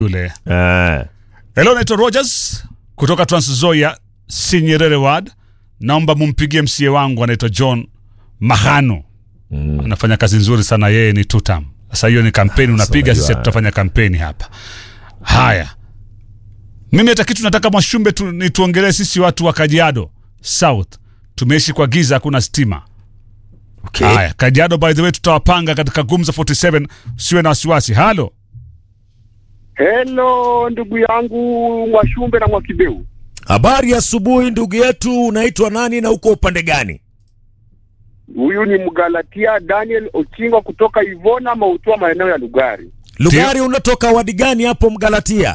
yule. Eh. Hello, naitwa Rogers kutoka Trans Nzoia, Sinyerere Ward. Naomba mumpigie msie wangu anaitwa John Mahano. Anafanya kazi nzuri sana, yeye ni tutam. Sasa hiyo ni kampeni unapiga, unajua- sisi tutafanya kampeni hapa. Haya, mimi hata kitu nataka Mwashumbe tu, ni tuongelee sisi watu wa Kajiado South, tumeishi kwa giza, hakuna stima. Okay. Haya, Kajiado by the way, tutawapanga katika Gumza 47, usiwe na wasiwasi. Halo, Hello ndugu yangu Mwashumbe na Mwakibeu. Habari ya asubuhi ndugu yetu, unaitwa nani na uko upande gani? Huyu ni Mgalatia Daniel Ochingo kutoka Ivona Mautua, maeneo ya Lugari. Lugari, unatoka wadi gani hapo Mgalatia?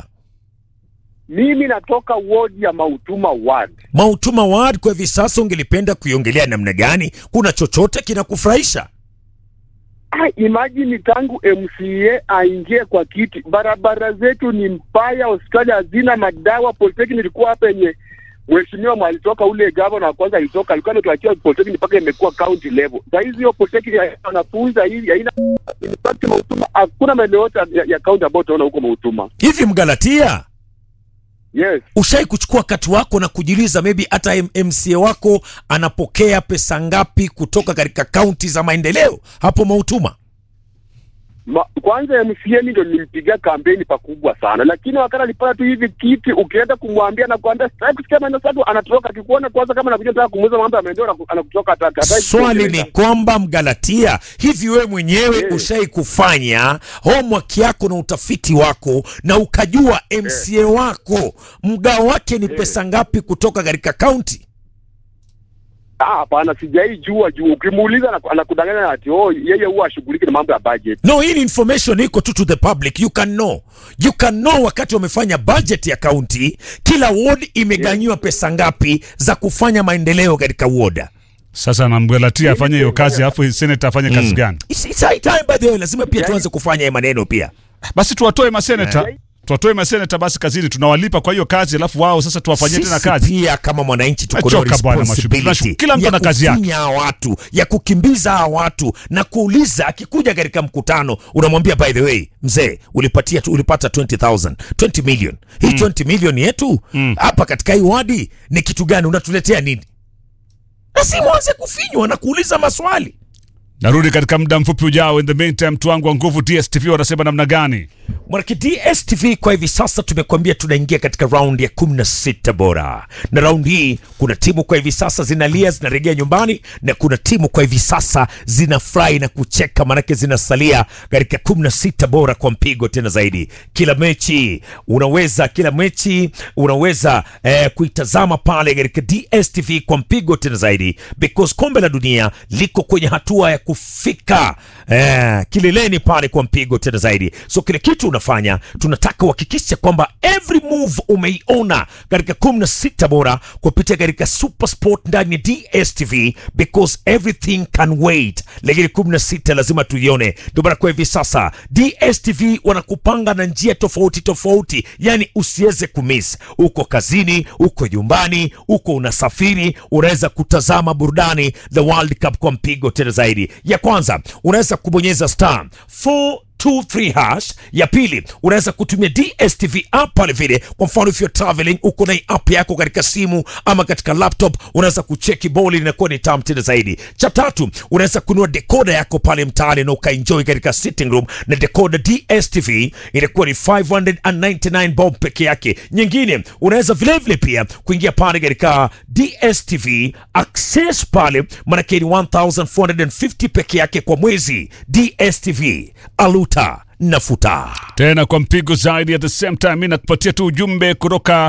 Mimi natoka ward ya Mautuma ward. Mautuma ward. Kwa hivi sasa ungelipenda kuiongelea namna gani? Kuna chochote kinakufurahisha? Ah, imagine tangu MCA aingie kwa kiti, barabara zetu ni mbaya, hospitali hazina madawa. Polytechnic ilikuwa hapa yenye mheshimiwa mwalitoka ule gavana wa kwanza alitoka, alikuwa ametuachia polytechnic mpaka imekuwa county level. Saa hizi hiyo polytechnic haina wanafunzi hivi, haina in fact Mautuma hakuna maeneo yote ya, ya county ambayo utaona huko Mautuma. Hivi Mgalatia, Yes. ushai kuchukua wakati wako na kujiuliza maybe hata M- MCA wako anapokea pesa ngapi kutoka katika kaunti za maendeleo hapo Mautuma? Ma, kwanza MCA ndio nilimpigia kampeni pakubwa sana, lakini wakati alipata tu hivi kiti, ukienda kumwambia na kuambia sitaki kusikia maneno sadu, anatoroka. Akikuona kwanza kama anakuja nataka kumuuza mambo ya maendeleo, anaku- anakutoka hata hata- Swali ni kwamba Mgalatia, hivi wewe mwenyewe Yes. ushai kufanya homework yako na utafiti wako na ukajua MCA wako mgao wake ni pesa ngapi kutoka katika kaunti? Ah, hapana, sijai jua juu. Ukimuuliza anaku- anakudanganya ati oh, yeye huwa ashughuliki na mambo ya budget. No, hii ni information iko tu to the public. You can know. You can know wakati wamefanya budget ya kaunti, kila ward imeganyiwa pesa ngapi za kufanya maendeleo katika ward. sasa namgalatia afanye hiyo kazi, alafu seneta afanye kazi gani? It's, it's high time by the way, lazima pia tuanze kufanya haya maneno pia. Basi tuwatoe maseneta, Eh. tuwatoe maseneta basi kazini, tunawalipa kwa hiyo kazi, alafu wao sasa tuwafanyie tena Sisi kazi. pia kama mwananchi tuko na Achoka bwana Mashubi. responsibility Tunashu- kila mtu ya ana kazi yake. kufinya hawa watu ya kukimbiza hawa watu na kuuliza, akikuja katika mkutano unamwambia by the way, mzee ulipatia tu, ulipata 20000 20 million hii 20 million yetu hapa katika hii wadi ni kitu gani unatuletea nini? Lazima uanze kufinywa na kuuliza maswali. Narudi katika muda mfupi ujao. In the meantime, mtu wangu wa nguvu DSTV wanasema namna gani? Mwanake DSTV kwa hivi sasa tumekuambia tunaingia katika raundi ya 16 bora, na raundi hii kuna timu kwa hivi sasa zinalia zinarejea nyumbani, na kuna timu kwa hivi sasa zinafurahi na kucheka, maanake zinasalia katika 16 bora kwa mpigo tena zaidi. Kila mechi unaweza kila mechi unaweza eh, kuitazama pale katika DSTV kwa mpigo tena zaidi, because kombe la dunia liko kwenye hatua ya kufika eh, kileleni pale kwa mpigo tena zaidi. So kile kitu unafanya, tunataka uhakikishe kwamba every move umeiona katika 16 bora kupitia katika Super Sport ndani ya DSTV because everything can wait, lakini 16 lazima tuione. Ndio maana kwa hivi sasa DSTV wanakupanga na njia tofauti tofauti, yani usiweze kumiss. Uko kazini, uko nyumbani, uko unasafiri, unaweza kutazama burudani the World Cup kwa mpigo tena zaidi. Ya kwanza unaweza kubonyeza star 423 hash. Ya pili unaweza kutumia DSTV app pale vile, kwa mfano if you're traveling, uko na hii app yako katika simu ama katika laptop, unaweza kucheki boli, linakuwa ni tamu tena zaidi. Cha tatu unaweza kununua decoder yako pale mtaani na ukaenjoy katika sitting room na decoder DSTV inakuwa ni 599 bob peke yake. Nyingine unaweza vilevile pia kuingia pale katika DSTV access pale, manake ni 1450 peke yake kwa mwezi. DSTV aluta nafuta. tena kwa mpigo zaidi. At the same time, mi nakupatia tu ujumbe kutoka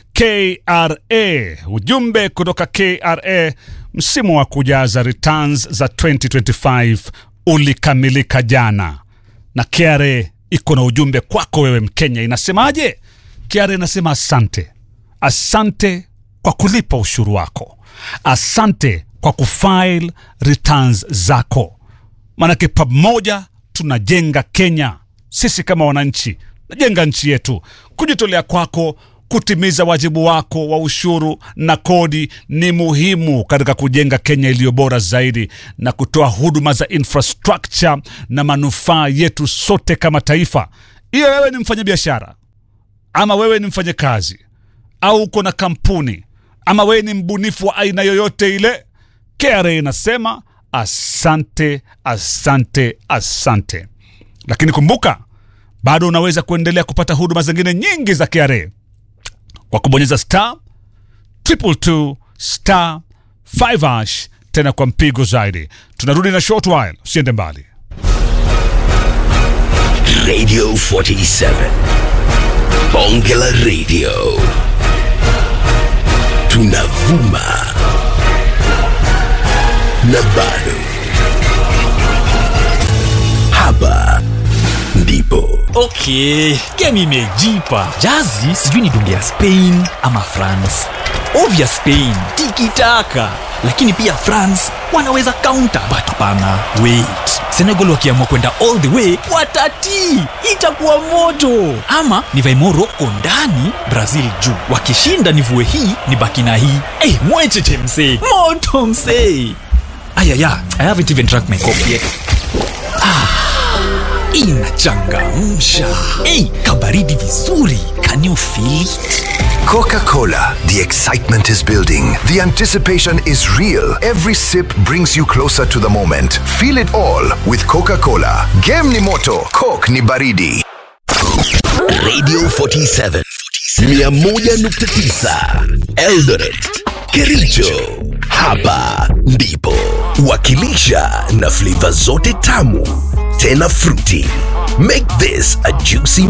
KRA, ujumbe kutoka KRA. Msimu wa kujaza returns za 2025 ulikamilika jana, na KRA iko na ujumbe kwako wewe Mkenya. Inasemaje? KRA inasema asante, asante kwa kulipa ushuru wako, asante kwa kufile returns zako maanake pamoja tunajenga Kenya. Sisi kama wananchi najenga nchi yetu. Kujitolea kwako kutimiza wajibu wako wa ushuru na kodi ni muhimu katika kujenga Kenya iliyo bora zaidi na kutoa huduma za infrastructure na manufaa yetu sote kama taifa. Hiyo wewe ni mfanyabiashara, ama wewe ni mfanyakazi au uko na kampuni ama wewe ni mbunifu wa aina yoyote ile, KRA inasema asante, asante, asante. Lakini kumbuka, bado unaweza kuendelea kupata huduma zingine nyingi za KRA kwa kubonyeza star triple two star 5 hash tena kwa mpigo zaidi. Tunarudi na short while, usiende mbali. Radio 47. Bonge la Radio. Tunavuma. Na bado. Hapa ndipo. okay game imejipa jazi sijui ni dunge ya spain ama france ovya spain tikitaka lakini pia france wanaweza counter but hapana wait senegal wakiamua kwenda all the way watatii itakuwa moto ama nivae moroko ndani brazil juu wakishinda nivue hii ni baki na hii hey, mwecheche msee moto msee ayaya i haven't even drank my coffee yet inachangamsha ei kabaridi vizuri can you feel it? Coca Cola. The excitement is building. The anticipation is real. Every sip brings you closer to the moment. Feel it all with Coca Cola. Game ni moto, Coke ni baridi. Radio 47. 101.9 Eldoret. Kericho. Hapa ndipo. Wakilisha na flavor zote tamu tena fruity. Make this a juicy